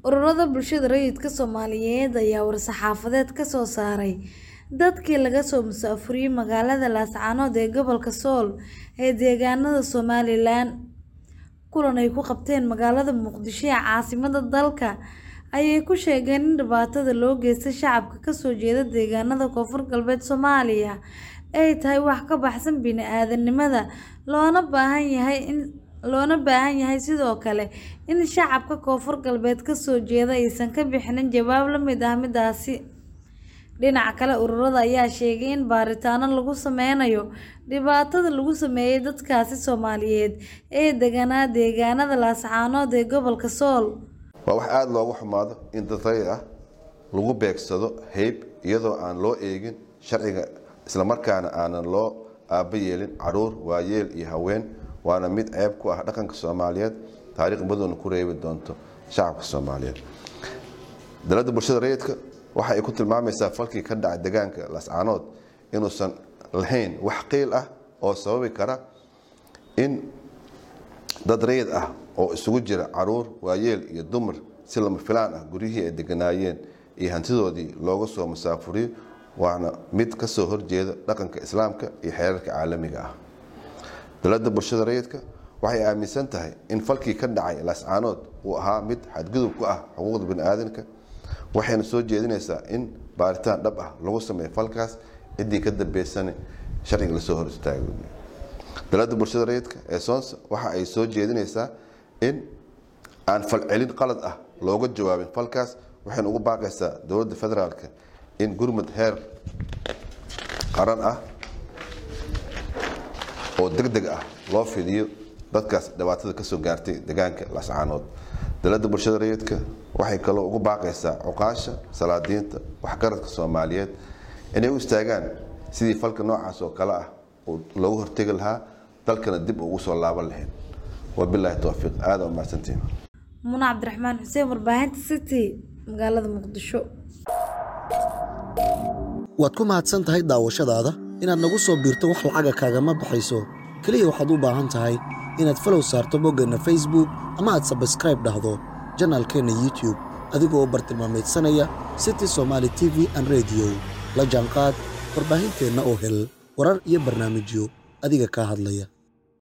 Ururada bulshada rayidka Soomaaliyeed ayaa war-saxaafadeed ka soo saaray dadkii laga soo musaafuriyay magaalada Laascaanood ee gobolka Sool ee deegaanada Somalilan. Kulan ay ku qabteen magaalada Muqdisho ee caasimadda dalka ayay ku sheegeen in dhibaatada loo geysto shacabka ka soo jeeda deegaanada Koonfur Galbeed Soomaaliya ay tahay wax ka baxsan bini'aadantinimada loona baahan yahay in loona baahan yahay sidoo kale in shacabka Koonfur Galbeed ka soo jeeda aysan ka bixin jawaab la mid ah midaasi. Dhinaca kale, ururada ayaa sheegay in baaritaanno lagu sameynayo dhibaatada lagu sameeyay dadkaasi Soomaaliyeed ee deganaa deegaanada Laascaanood ee gobolka Sool. waa wax aada looga xumaado in dad rayid ah lagu beegsado hayb iyadoo aan loo eegin sharciga islamarkaana aanan loo aaba yeelin caruur waayeel iyo haween waana mid ceeb ku ah dhaqanka soomaaliyeed taariikh madowna ku reebi doonto shacabka soomaaliyeed dalada bulshada rayidka waxa ay ku tilmaamaysaa falkii ka dhacay deegaanka laascaanood inuusan lahayn wax qiil ah oo sababi kara in dad rayid ah oo isugu jira caruur waayeel iyo dumar si lama filaan ah guryihii ay deganaayeen iyo hantidoodii looga soo musaafuriyo waana mid ka soo horjeeda dhaqanka islaamka iyo xeerarka caalamiga ah dalada bulshada rayidka waxay aaminsan tahay in falkii ka dhacay laascaanood uu ahaa mid xadgudub ku ah xuquuqda biniaadanka waxayna soo jeedinaysaa in baaritaan dhab ah lagu sameeyo falkaas ciddii ka dambeysana sharciga lasoo hor istaago dalada bulshada rayidka ee soonsa waxa ay soo jeedinaysaa in aan falcelin qalad ah looga jawaabin falkaas waxayna ugu baaqaysaa dowladda federaalka in gurmud heer qaran ah oo deg deg ah loo fidiyo dadkaas dhibaatada kasoo gaartay deegaanka laascaanood dalada bulshada rayidka waxay kaloo ugu baaqaysaa cuqaasha salaadiinta waxgaradka soomaaliyeed inay u istaagaan sidii falka noocaas oo kale ah loogu hortegi lahaa dalkana dib ugu soo laaban lahayn wabilaahi towfiiq aada u mahadsantiin Muna Cabdiraxmaan Xuseen warbaahinta City magaalada Muqdisho. waad ku mahadsan tahay daawashadaada inaad nagu soo biirto wax lacaga kaagama baxayso keliya waxaad u baahan tahay inaad falow saarto boggeenna facebook ama aad sabskraib dhahdo janaalkeenna youtube adigoo bartilmaamaydsanaya city somaali t v an rediyo la jaanqaad warbaahinteenna oo hel warar iyo barnaamijyo adiga kaa hadlaya